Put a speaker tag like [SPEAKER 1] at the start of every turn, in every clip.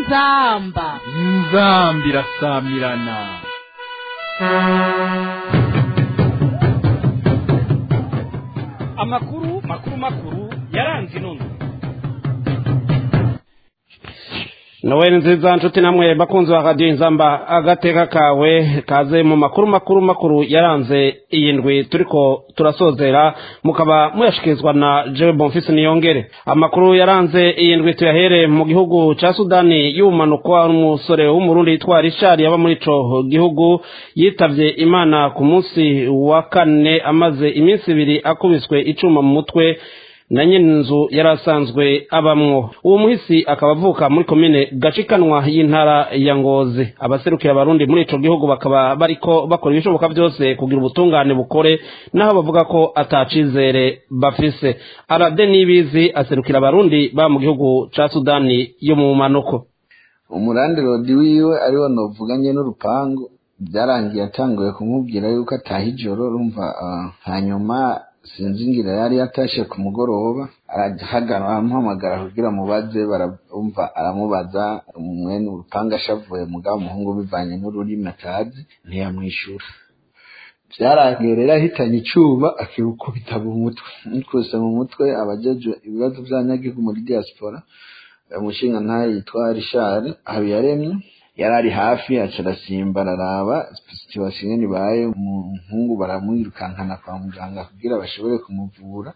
[SPEAKER 1] inzamba
[SPEAKER 2] inzambi irasamirana
[SPEAKER 3] amakuru makuru makuru yaranze inono
[SPEAKER 4] Noel nziza nshuti namwe bakunzi ba radio inzamba agateka kawe kaze mu makuru makuru makuru yaranze iyi ndwi turiko turasozera mukaba muyashikirizwa na Jewe Bonfils Niyongere amakuru yaranze iyi ndwi tuyahere mu gihugu ca Sudani y'ubumanuko umusore w'umurundi yitwa Richard yaba muri ico gihugu yitavye Imana ku munsi wa kane amaze iminsi ibiri akubiswe icuma mu mutwe na nyene inzu yari asanzwe abamwo uwo muhisi akaba avuka muri komine gacikanwa y'intara ya ngozi abaserukira abarundi muri ico gihugu bakaba bariko bakora ibishoboka vyose kugira ubutungane bukore naho bavuga ko atacizere bafise arade nibizi aserukira abarundi ba mu gihugu ca sudani yo mu manuko
[SPEAKER 5] umurandi rodi wiwe ariwo novuganye n'urupangu byarangiye atanguye kumubwira yuko ataha ijoro rumva hanyuma sinzi ngira yari yatashe ku mugoroba arahagarara aramuhamagara kugira mubaze barumva aramubaza mwene urupanga ashavuye mugabo umuhungu bivanye n'ururimi atazi ntiyamwishura byarangiye rero ahitanye icyuma akirukubita mu mutwe mukuse mu mutwe abajeje ibibazo by'abanyagihugu muri diaspora umushinga ntayo yitwa rishari habiyaremye yari ari hafi aca arasimba araraba situwasiyo nyine ibaye umuhungu baramwirukankana kwa muganga kugira bashobore kumuvura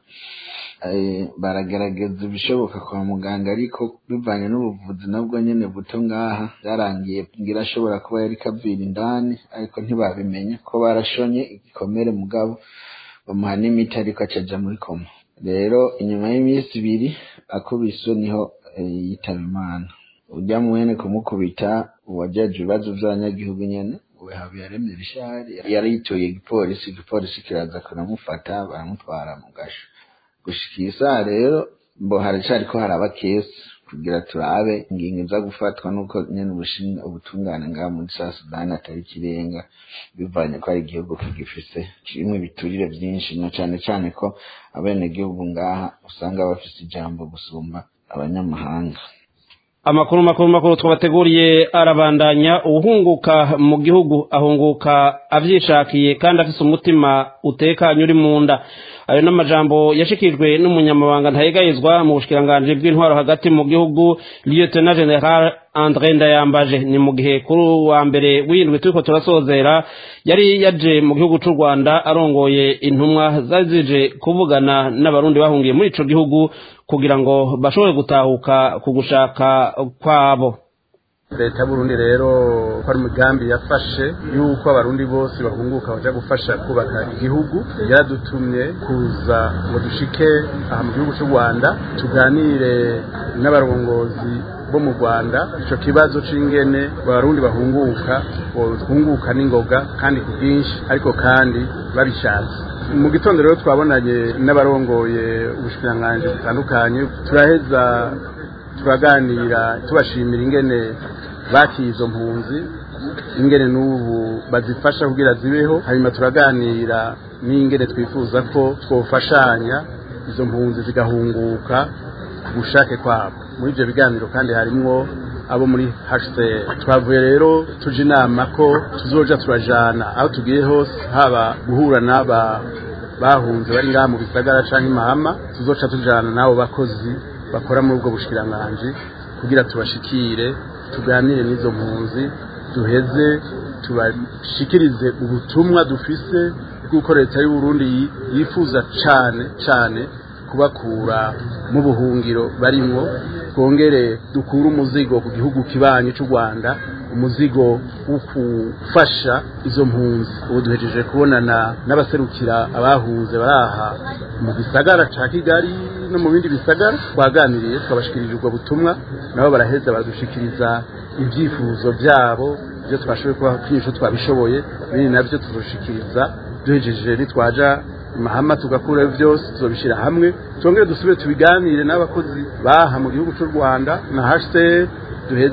[SPEAKER 5] baragerageza ibishoboka kwa muganga ariko bivanye n'ubuvuzi nabwo nyine buto ngaha byarangiye ngira ashobora kuba yari kavira indani ariko ntibabimenya ko barashonye igikomere mugabo bamuha n'imiti ariko acaja muri koma rero inyuma y'iminsi ibiri akubiswe niho yitaba imana ujya mwene kumukubita uwajaje ibibazo by'abanyagihugu nyene uwe habiyaremye rishari yari yitoye igipolisi igipolisi kiraza kuramufata baramutwara mu gasho gushika iyi saha rero mbo haracariko haraba kesi kugira turabe ingingo iza gufatwa nuko nyene ubushinga ubutungane ngaha muri sa sudani atari ikirenga bivanye ko ari igihugu kigifise kirimwo ibiturire vyinshi na cane cane ko abenegihugu ngaha usanga bafise ijambo gusumba abanyamahanga
[SPEAKER 4] amakuru makuru makuru twabateguriye arabandanya uwuhunguka mu gihugu ahunguka avyishakiye kandi afise umutima utekanye uri mu nda ayo n'amajambo yashikijwe n'umunyamabanga ntayegayizwa mu bushikiranganji bw'intwaro hagati mu gihugu lieutenant general andre ndayambaje ni mu gihe kuri wa mbere w'indwi turiko turasozera yari yaje mu gihugu c'u rwanda arongoye intumwa zari zije kuvugana n'abarundi bahungiye muri ico gihugu kugira ngo bashobore gutahuka ku gushaka kwabo
[SPEAKER 6] leta y'uburundi rero ko ari umugambi yafashe yuko abarundi bose bahunguka baja gufasha kubaka igihugu yaradutumye kuza ngo dushike aha mu gihugu cy'u rwanda tuganire n'abarongozi bo mu rwanda ico kibazo c'ingene abarundi bahunguka bahunguka n'ingoga kandi ku bwinshi ariko kandi babishatse mu gitondo rero twabonanye n'abarongoye ubushikiranganji butandukanye turaheza turaganira tubashimira ingene bakiye izo mpunzi ingene n'ubu bazifasha kugira zibeho hanyuma turaganira n'ingene twifuza ko twofashanya izo mpunzi zigahunguka ku bushake kwabo muri ibyo biganiro kandi harimwo abo muri HCR twavuye rero tuje inama ko tuzoja turajana aho tugiye hose haba guhura n'aba bahunze bari ngaha mu bisagara canke imahama tuzoca tujana n'abo bakozi bakora muri ubwo bushikiranganji kugira tubashikire tuganire n'izo mpunzi duheze tubashikirize ubutumwa dufise bw'uko leta y'u Burundi yifuza cane cane kubakura mu buhungiro barimwo twongere dukure umuzigo ku gihugu kibanyi cy'u Rwanda umuzigo wo gufasha izo mpunzi ubu duhejeje kubonana n'abaserukira abahunze baraha mu gisagara ca Kigali no mu bindi bisagara twaganiriye twabashikirije ubwo butumwa nabo baraheza baradushikiriza ibyifuzo byabo ibyo twashoboye kuba twinshi twabishoboye bindi navyo tuzoshikiriza duhejeje nitwaja mahama tugakura byose tuzobishira hamwe twongere dusubire tubiganire n'abakozi baha mu gihugu cy'u Rwanda na HCR duheze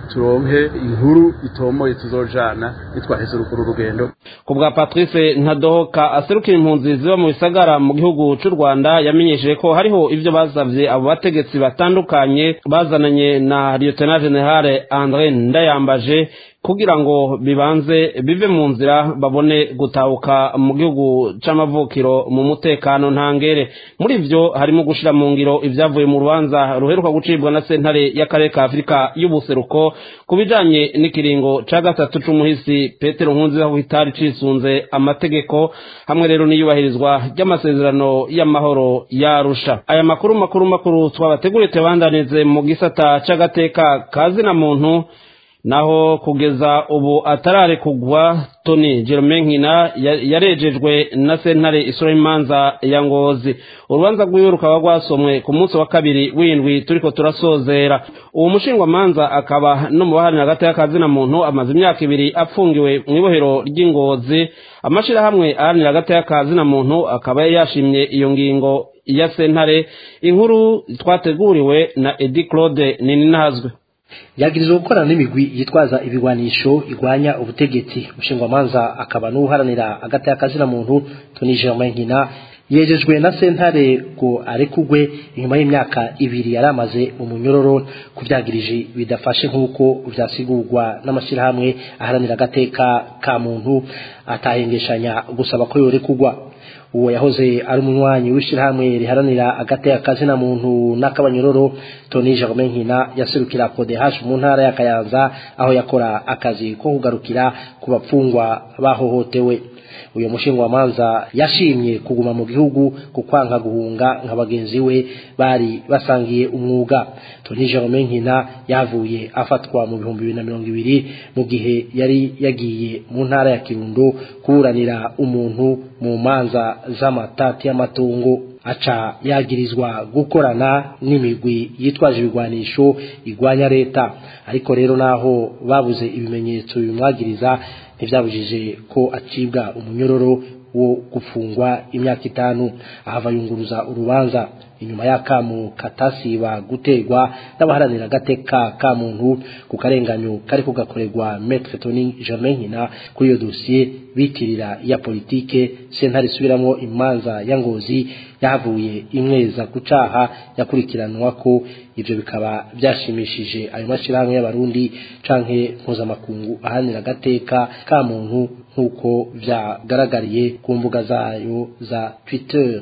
[SPEAKER 6] turonke inkuru itomoye tuzojana nitwaheze urukuru rugendo
[SPEAKER 4] ku bwa patrice ntadohoka aserukira impunzi ziba mu bisagara mu gihugu cy'u rwanda yamenyesheje ko hariho ibyo basabye abo bategetsi batandukanye bazananye na lieutenant general andre ndayambaje kugira ngo bibanze bive mu nzira babone gutahuka mu gihugu c'amavukiro mu mutekano ntangere muri ivyo harimo gushira mu ngiro ivyavuye mu rubanza ruheruka gucibwa na sentare y'akarere ka afurika y'ubuseruko ku bijanye n'ikiringo ca gatatu c'umuhisi petero nkunziza ko kitari cisunze amategeko hamwe rero n'iyubahirizwa ry'amasezerano y'amahoro yarusha aya makuru makuru makuru twabateguriye tubandanize mu gisata c'agateka kazina muntu naho kugeza ubu atarare kugwa toni Germain nkina yarejejwe na sentare isura imanza ya ngozi urubanza rwiwe rukaba rwasomwe ku munsi wa kabiri w'indwi turiko turasozera uwo mushingwamanza akaba no mu baharanira hagati y'akazina muntu amaze imyaka ibiri apfungiwe mu ibohero ry'ingozi amashirahamwe aharanira hagati y'akazina muntu akaba yashimye iyo ngingo ya sentare inkuru twateguriwe na edi claude nininazwe
[SPEAKER 1] yagirizwa gukorana n'imigwi yitwaza ibigwanisho igwanya ubutegetsi umushingwamanza akaba n'uharanira agati y'akazina muntu Tony Germain Nkina yejejwe na sentare ngo arekugwe inyuma y'imyaka ibiri yaramaze mu munyororo kuvyagirije bidafashe nk'uko vyasigurwa n'amashyirahamwe aharanira agateka ka muntu atahengeshanya gusaba ko yorekugwa uwo yahoze ari umunywanyi w'ishyirahamwe riharanira agateka kazina muntu n'akabanyororo Tony Germain Nkina yaserukira PODH mu ntara ya Kayanza aho yakora akazi ko kugarukira ku bapfungwa bahohotewe uyu mushingwamanza yashimye kuguma mu gihugu ku kwanga guhunga nka bagenzi we bari basangiye umwuga Tony Germain Nkina yavuye afatwa mu bihumbi bibiri na mirongo ibiri mu gihe yari yagiye mu ntara ya Kirundo kuburanira umuntu mu manza z'amatati y'amatungo aca yagirizwa gukorana n'imigwi yitwaje ibigwanisho igwanya leta ariko rero naho babuze ibimenyetso bimwagiriza ntibyabujije ko acibwa umunyororo wo gufungwa imyaka itanu ahava yunguruza urubanza inyuma y'akamu katasiba guterwa n'abaharanira agateka ka muntu ku karenganyo kari kugakorerwa Maître Tony Germain Nkina kuri iyo dosiye bitirira ya politike sentare isubiramo imanza ya ngozi yahavuye imweza ku caha yakurikiranwa ko ivyo bikaba byashimishije ayo mashirahamwe y'abarundi canke mpuzamakungu ahanira agateka ka muntu nk'uko vyagaragariye ku mbuga zayo za Twitter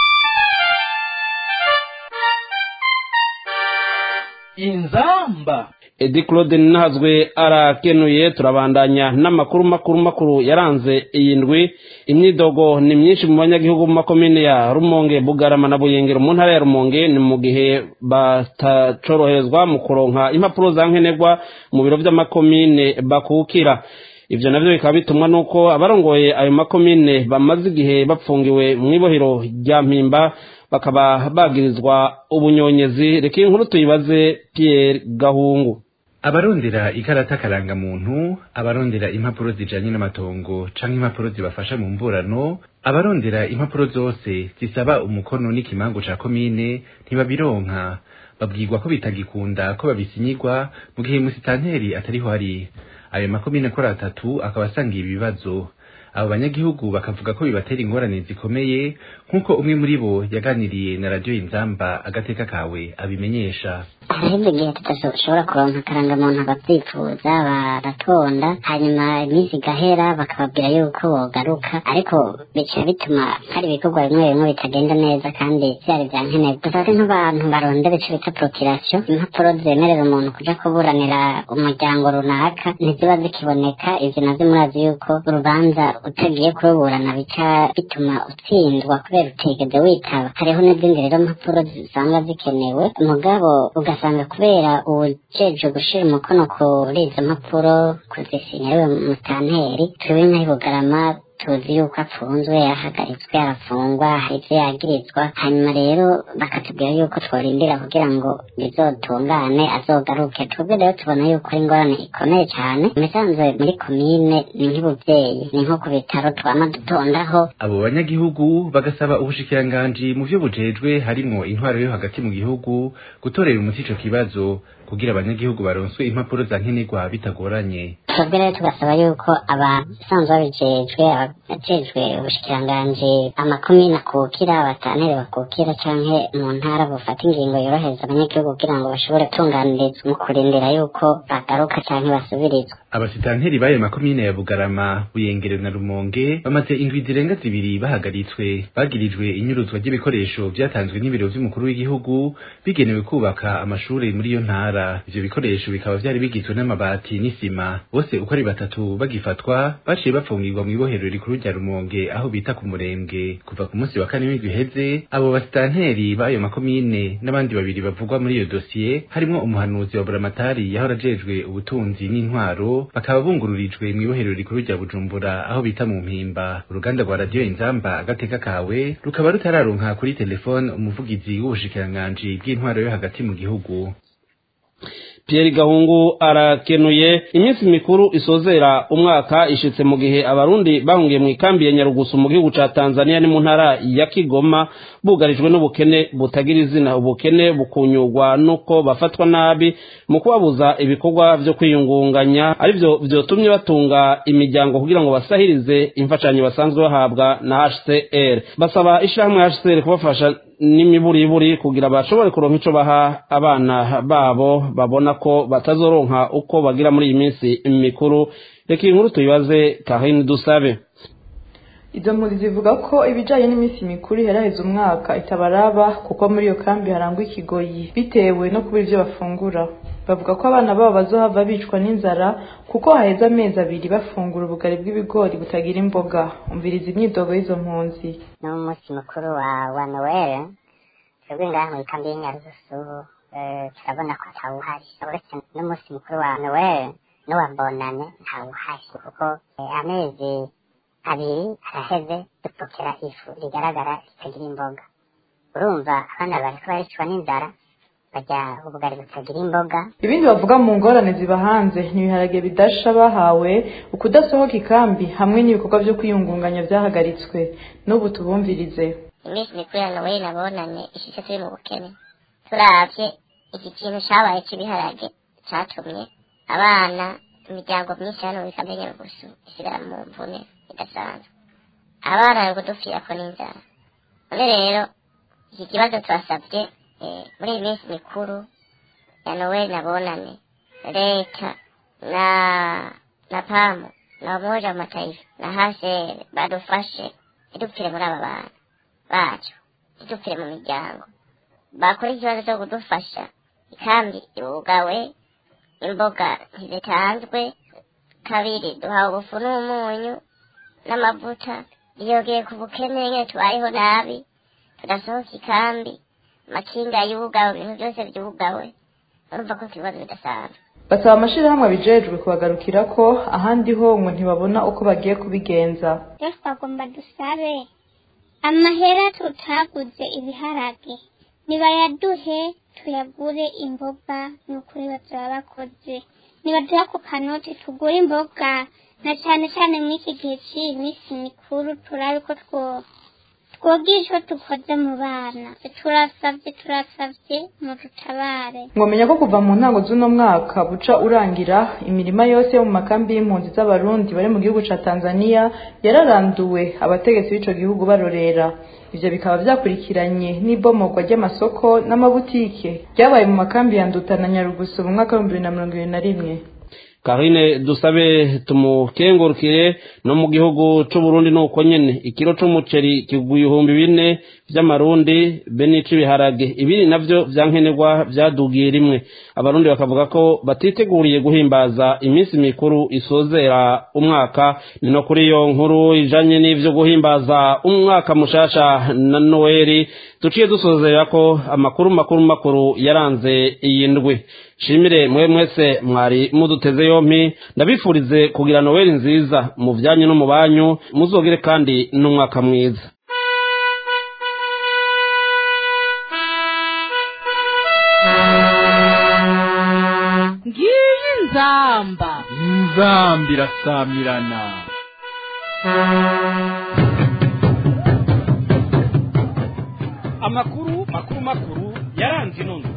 [SPEAKER 2] inzamba
[SPEAKER 4] edi claude ntazwe arakenuye turabandanya n'amakuru makuru makuru yaranze iyi ndwi imyidogo ni myinshi mu banyagihugu mu makomine ya rumonge bugarama na buyengero mu ntara ya rumonge ni mu gihe batacoroherezwa mu kuronka impapuro za nkenerwa mu biro by'amakomine bakukira ivyo navyo bikaba bitumwa nuko abarongoye ayo makomine bamaze igihe bapfungiwe mu ibohero rya mpimba bakaba bagirizwa ubunyonyezi reka inkuru tuyibaze Pierre Gahungu
[SPEAKER 7] abarondera ikarata karangamuntu abarondera impapuro zijanye n'amatongo canke impapuro zibafasha mu mburano abarondera impapuro zose zisaba umukono n'ikimango ca komine ntibabironka babwirwa ko bitagikunda ko babisinyirwa mu gihe musitanteri atariho ari ayo makomine akora atatu akaba asangiye ibibazo abo banyagihugu bakavuga ko bibatera ingorane zikomeye nk'uko umwe muri bo yaganiriye na radiyo inzamba agateka kawe abimenyesha
[SPEAKER 8] hariho igihe tudashobora kuronka akarangamuntu abavyifuza baratonda hanyuma iminsi igahera bakababwira yuko bogaruka ariko bica bituma hari ibikorwa bimwe bimwe bitagenda neza kandi vyari vya nkenerwa dufate nk'abantu barondera ico bita prokirasiyo impapuro zemerera umuntu kuja kuburanira umuryango runaka ntiziba zikiboneka ivyo navyo murazi yuko urubanza utagiye kuruburana bica bituma utsindwa kubera utigeze witaba hariho n'izindi rero mpapuro zisanga zikenewe mugabo ugasanga kubera uwujejwe gushira umukono kuri izo mpapuro kuzisinya ariwe mutanteri twebwe nk'ayibugarama tuzi yuko apfunzwe yahagaritswe arafungwa hari ivyo yagirizwa hanyuma rero bakatubwira yuko tworindira kugira ngo bizotungane azogaruke twebwe rero tubona yuko ari ingorane ikomeye cane imisanzwe muri komine ni nk'ubuvyeyi ni nko ku bitaro twama dutondaho
[SPEAKER 7] abo banyagihugu bagasaba ubushikiranganji mu vyo bujejwe harimwo intwaro yo hagati mu gihugu gutorera umuti ico kibazo kugira abanyagihugu baronswe impapuro za nkenerwa bitagoranye
[SPEAKER 8] twebwe rero tugasaba yuko abasanzwe babijejwe abajejwe ubushikiranganji amakomine akukira abatantere bakukira canke mu ntara bufata ingingo yorohereza abanyagihugu kugira ngo bashobore gutunganirizwa mu kurindira yuko bagaruka canke basubirizwa
[SPEAKER 7] abasitanteri b'ayo makomine ya bugarama buyengere na rumonge bamaze indwi zirenga zibiri bahagaritswe bagirijwe inyuruzwa ry'ibikoresho vyatanzwe n'ibiro vy'umukuru w'igihugu bigenewe kubaka amashure muri iyo ntara ivyo bikoresho bikaba vyari bigizwe n'amabati n'isima bose uko ari batatu bagifatwa baciye bapfungirwa mw'ibohero rikuru rya rumonge aho bita ku murembwe kuva ku munsi wa kane w'indwi iheze abo basitanteri b'ayo makomine n'abandi babiri bavugwa muri iyo dosiye harimwo umuhanuzi wa buramatari yahora ajejwe ubutunzi n'intwaro bakaba bungururijwe mw'ibohero rikuru rya bujumbura aho bita mu mpimba uruganda rwa radiyo inzamba agateka kawe rukaba rutararonka kuri telefone umuvugizi w'ubushikiranganji bw'intwaro yo hagati mu gihugu
[SPEAKER 4] Pierre Gahungu arakenuye iminsi mikuru isozera umwaka ishitse mu gihe abarundi bahungiye mu ikambi ya Nyarugusu mu gihugu ca Tanzania ni mu ntara ya Kigoma bugarijwe n'ubukene butagira izina ubukene bukunyurwa nuko bafatwa nabi mu kubabuza ibikorwa vyo kwiyungunganya arivyo vyotumye batunga imiryango kugira ngo basahirize imfashanyo basanzwe bahabwa na HCR basaba ishirahamwe HCR kubafasha n'imiburiburi kugira bashobore kuronka ico baha abana babo babona ko batazoronka uko bagira muri iyi minsi mikuru reka iyi nkuru tuyibaze Karine Dusabe
[SPEAKER 9] izo mpunzi zivuga ko ibijanye n'iminsi mikuru iheraheza umwaka itabaraba kuko muri iyo kambi harangwa ikigoyi bitewe no kubura ivyo bafungura bavuga ko abana babo bazohava bicwa n'inzara kuko haheze amezi abiri bafungura ubugari bw'ibigori butagira imboga umviriza imyidogo y'izo mpunzi
[SPEAKER 8] ni umunsi mukuru wa wa noel twebwe ngaha mu ikambi y'inyarugusu turabona ko atawuhari uretse n'umunsi mukuru wa noel n'uwa bonane ntawuhari kuko amezi abiri araheze dupfukira ifu rigaragara ritagira imboga urumva abana bariko baricwa n'inzara barya ubugari butagira imboga
[SPEAKER 9] ibindi bavuga mu ngorane ziba hanze ni ibiharage bidasha bahawe ukudasohoka ikambi hamwe n'ibikorwa vyo kwiyungunganya vyahagaritswe n'ubu tubumvirize
[SPEAKER 10] iminsi mikuru ya noel nabonanye ishitse turi mu bukene turavye iki kintu cabaye c'ibiharage catumye abana imiryango myinshi hano muri kambi nyarugusu isigara mu mvune idasanzwe abana bari kudupfirako n'inzara none rero iki kibazo turasavye muri iyi minsi mikuru ya noel nabonane leta na na pamu na umoja wa mataifa na hasere badufashe ntidupfire muri aba bana bacu ntidupfire mu miryango bakora ikibazo cyo kudufasha ikambi ibugawe imboga ntizitanzwe kabiri duhawe ubufu n'umunyu n'amavuta iyogeye ku bukene nyine tubayeho nabi tudasohoka ikambi amakinga yugawe ibintu byose byugawe urumva ko ikibazo bidasanzwe
[SPEAKER 9] basaba amashirahamwe abijejwe kubagarukira ko ahandi ho ngo ntibabona uko bagiye kubigenza
[SPEAKER 11] rero twagomba dusabe amahera tutaguze ibiharage nibayaduhe tuyagure imboga ni ukuri bazaba bakoze nibaduha ku kanoti tugure imboga na cyane cyane muri iki gihe cy'iyi minsi mikuru turabe ko two twogishwe dukoze mu bana turasavye turasavye mu dutabare
[SPEAKER 9] mwomenya ko kuva mu ntango z'uno mwaka buca urangira imirima yose yo mu makambi y'impunzi z'abarundi bari mu gihugu ca tanzania yararanduwe abategetsi b'ico gihugu barorera ivyo bikaba vyakurikiranye n'ibomorwa ry'amasoko n'amabutike ryabaye mu makambi ya nduta na nyarugusu mu mwaka w'ibihumbi bibiri na mirongo ibiri na rimwe
[SPEAKER 4] Karine dusabe tumukengurukire no mu gihugu c'Uburundi nuko nyene ikiro c'umuceri kiguye ibihumbi bine vy'amarundi be n'ic'ibiharage ibiri navyo vyankenerwa vyadugiye rimwe abarundi bakavuga ko batiteguriye guhimbaza iminsi mikuru isozera umwaka ni no kuri iyo nkuru ijanye n'ivyo guhimbaza umwaka mushasha na Noeli tuciye dusozera ko amakuru makuru makuru yaranze iyi ndwi shimire mwe mwese mwari muduteze yompi ndabifurize kugira noweli nziza mu byanyu no mu banyu muzogere kandi n'umwaka mwiza
[SPEAKER 12] ngiyi nzamba
[SPEAKER 2] inzamba irasamirana
[SPEAKER 3] amakuru makuru makuru yaranze inondo